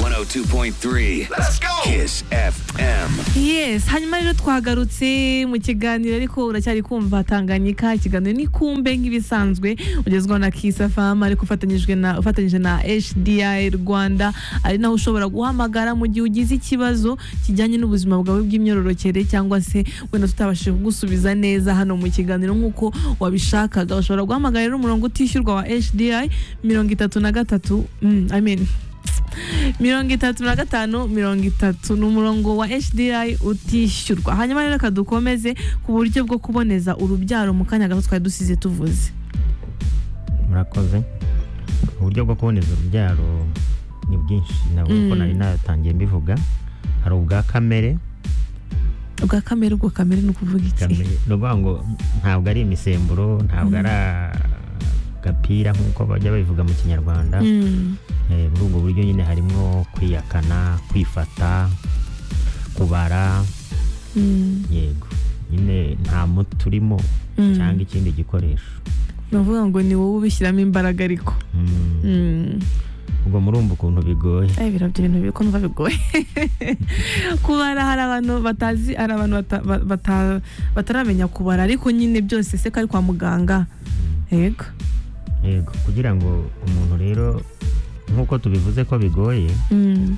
102.3 Let's go! Kiss FM. yes hanyuma rero twagarutse mu kiganiro ariko uracyari kumva tanganyika ikiganiro ni kumbe nk'ibisanzwe ugezwaho na kisa famu ariko ufatanyijwe na ufatanyije na HDI rwanda ari naho ushobora guhamagara mu gihe ugize ikibazo kijyanye n'ubuzima bwawe bw'imyororokere cyangwa se wenda tutabashije kugusubiza neza hano mu kiganiro nk'uko wabishakaga ushobora guhamagara rero umurongo utishyurwa wa HDI mirongo itatu na gatatu mm, I mean, mirongo itatu na gatanu mirongo itatu ni umurongo wa HDI utishyurwa hanyuma rero reka dukomeze ku buryo bwo kuboneza urubyaro mu kanya gato twari dusize tuvuze murakoze uburyo bwo kuboneza urubyaro ni bwinshi nabwo uko Mm. nari natangiye mbivuga hari ubwa kamere ubwa kamere ubwo kamere ni ukuvuga iki kamere ni ukuvuga ngo ntabwo ari imisemburo ntabwo ari agapira nk'uko bajya babivuga mu kinyarwanda Mm, Eh, muri ubwo buryo nyine harimo kwiyakana kwifata kubara mm, yego nyine nta muti urimo mm. cyangwa ikindi gikoresho bavuga ngo ni wowe ubishyiramo imbaraga ariko Mm. Mm. ubwo murumva ukuntu bigoye Eh, biriya byo ibintu biri kumva bigoye kubara hari abantu batazi hari abantu bata- ba- bata- bataramenya kubara ariko nyine byose se ko ari kwa muganga yego yego kugira ngo umuntu rero nk'uko tubivuze ko bigoye Mm.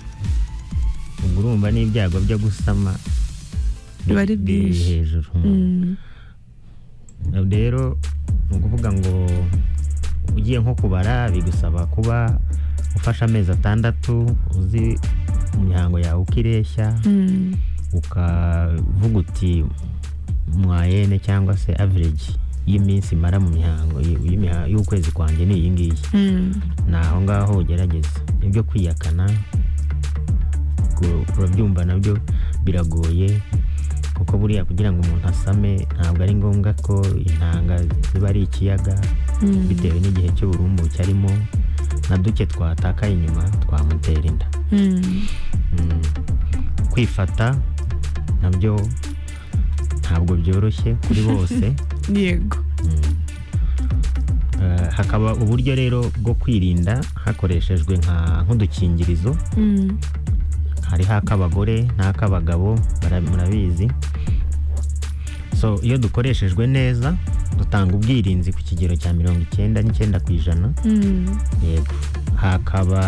ubwo urumva n'ibyago byo gusama bi- Biba ari biri byinshi. hejuru Mm. rero ni ukuvuga ngo ugiye nko kubara bigusaba kuba ufashe amezi atandatu uzi imihango yawe uko ireshya Mm. ukavuga uti mwayene cyangwa se average y'iminsi mara mu mihango y- y'imiha- y'ukwezi kwanjye ni iyi ngiyi Mm. ni aho ngaho ugerageza ibyo kwiyakana ku- urabyumva nabyo biragoye kuko buriya kugira ngo umuntu asame ntabwo ari ngombwa ko intanga ziba ari ikiyaga Mm. bitewe n'igihe cy'uburumbuke arimo na duke twatakaye inyuma twamutera inda Mm. Mm. kwifata nabyo ntabwo byoroshye kuri bose yego Mm. Eh, hakaba uburyo rero bwo kwirinda hakoreshejwe nka nk'udukingirizo Mm. hariho ak'abagore n'ak'abagabo bara- murabizi so iyo dukoreshejwe neza dutanga ubwirinzi ku kigero cya mirongo icyenda n'icyenda ku ijana Mm. yego hakaba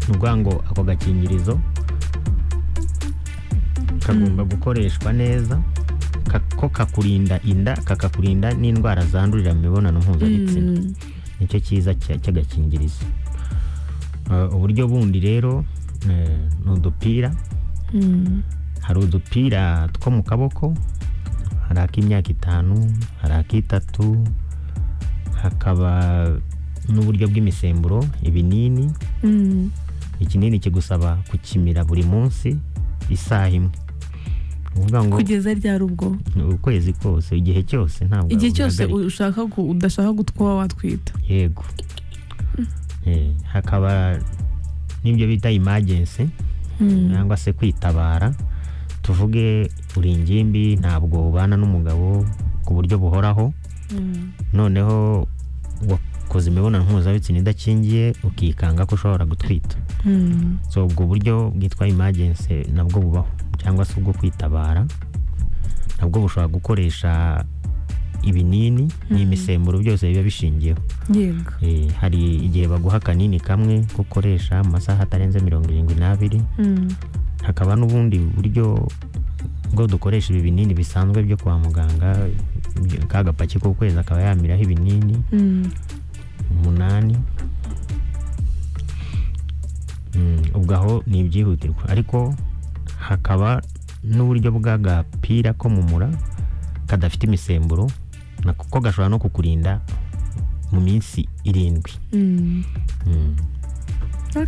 ni ukuvuga ngo ako gakingirizo kagomba gukoreshwa neza ka- ko kakurinda inda kakakurinda n'indwara zandurira mu mibonano mpuzabitsina Mm. nicyo cyiza cya- cy'agakingirizo Eh, uburyo bundi rero eh, ni udupira Mm. hari udupira two mu kaboko hari ak'imyaka itanu hari ak'itatu hakaba n'uburyo bw'imisemburo ibinini Mm. ikinini kigusaba kukimira buri munsi isaha imwe Ni ukuvuga ngo kugeza ryari ubwo ukwezi kose igihe cyose ntabwo igihe cyose ubihagarika. ushaka gu- udashaka gut- kuba watwita yego Eh, hakaba n'ibyo bita imagensi Mm. cyangwa se kwitabara tuvuge uri ingimbi ntabwo ubana n'umugabo ku buryo buhoraho Mm. noneho wakoze imibonano mpuzabitsina idakingiye ukikanga ko ushobora gutwita Mm. so ubwo buryo bwitwa imagensi nabwo bubaho cyangwa se ubwo kwitabara nabwo bushobora gukoresha ibinini n'imisemburo byose biba bishingiyeho yego Eh, hari igihe baguha akanini kamwe ko ukoresha mu masaha atarenze mirongo irindwi n'abiri Mm. hakaba n'ubundi buryo bwo dukoresha ibi binini bisanzwe byo kwa muganga ibyo- ka gapaki k'ukwezi akaba yamiraho ibinini Mm. umunani Mm, ubwo aho ni ibyihutirwa ariko hakaba n'uburyo bw'agapira ko mu mura kadafite imisemburo nako ko gashobora no kukurinda mu minsi irindwi Mm. Mm.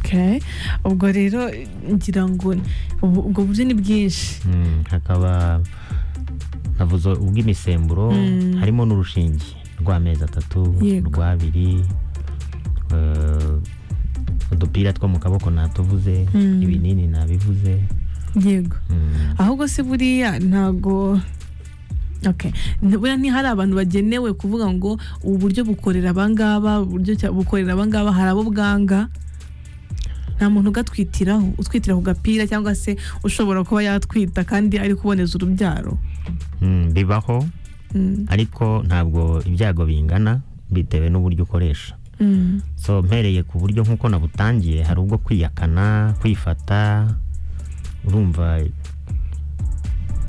Okay. ubwo rero ngira ngo ubu- ubwo buryo ni bwinshi Mm, hakaba navuze ubw'imisemburo Mm. harimo n'urushinge rw'amezi atatu Yego. rw'abiri eh, udupira two mu kaboko natuvuze Mm. ibinini nabivuze yego Mm. ahubwo se buriya ntago Okay. N- buriya ntihari abantu bagenewe kuvuga ngo ubu buryo bukorera abangaba ubu buryo cya- bukorera abangaba hari abo bwanga nta muntu ugatwitiraho utwitira ku gapira cyangwa se ushobora kuba yatwita kandi ari kuboneza urubyaro Mm, bibaho Mm, ariko ntabwo ibyago bingana bitewe n'uburyo ukoresha mm, so mpereye ku buryo nk'uko nabutangiye hari ubwo kwiyakana kwifata urumva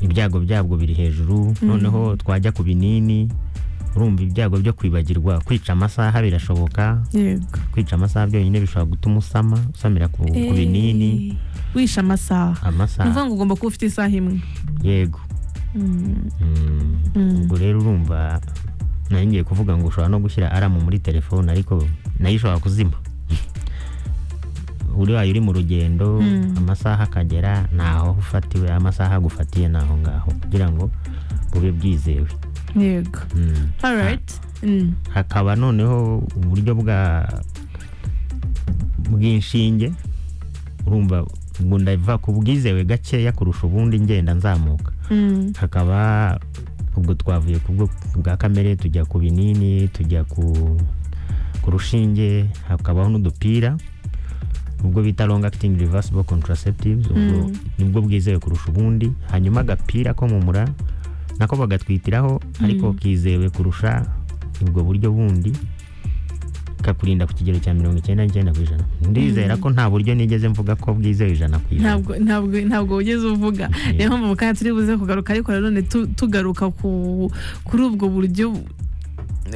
ibyago byabwo biri hejuru noneho twajya ku binini urumva ibyago byo kwibagirwa kwica amasaha birashoboka yego kwica amasaha byonyine bishobora gutuma usama usamira ku, ku binini Eh, wishe amasaha ni ukuvuga amasaha ngo ugomba kuba ufite isaha imwe yego Mm, Mm. Mm. ubwo rero urumva nari ngiye kuvuga ngo ushobora no gushyira aramu muri telefone ariko nayo ishobora kuzima uri wayo uri mu rugendo Mm. amasaha akagera ntaho ufatiwe amasaha agufatiye ni aho ngaho kugira ngo bube bwizewe yego Mm. alright Mm, hakaba noneho uburyo bwa bw'inshinge urumva ngo ndava ku bwizewe gakeya kurusha ubundi ngenda nzamuka mm, hakaba ubwo twavuye ku bwo bwa kamere tujya ku binini tujya ku ku rushinge hakabaho n'udupira ubwo bita long acting reversible contraceptives ubwo Mm. nibwo bwizewe kurusha ubundi hanyuma agapira ko mu mura nako bagatwitiraho ariko kizewe kurusha ubwo buryo bundi kakurinda ku kigero cya mirongo icyenda n'icyenda ku ijana ndizera ko nta buryo nigeze mvuga ko bwizewe ijana ku ijana ntabwo ntabwo ntabwo wigeze uvuga niyo mpamvu mu kanya turi buze kugaruka ariko nanone tu- tugaruka ku kuri ubwo buryo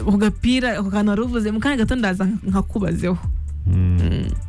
ku gapira ako kantu wari uvuze mu kanya gato ndaza nkakubazeho Mm. Mm.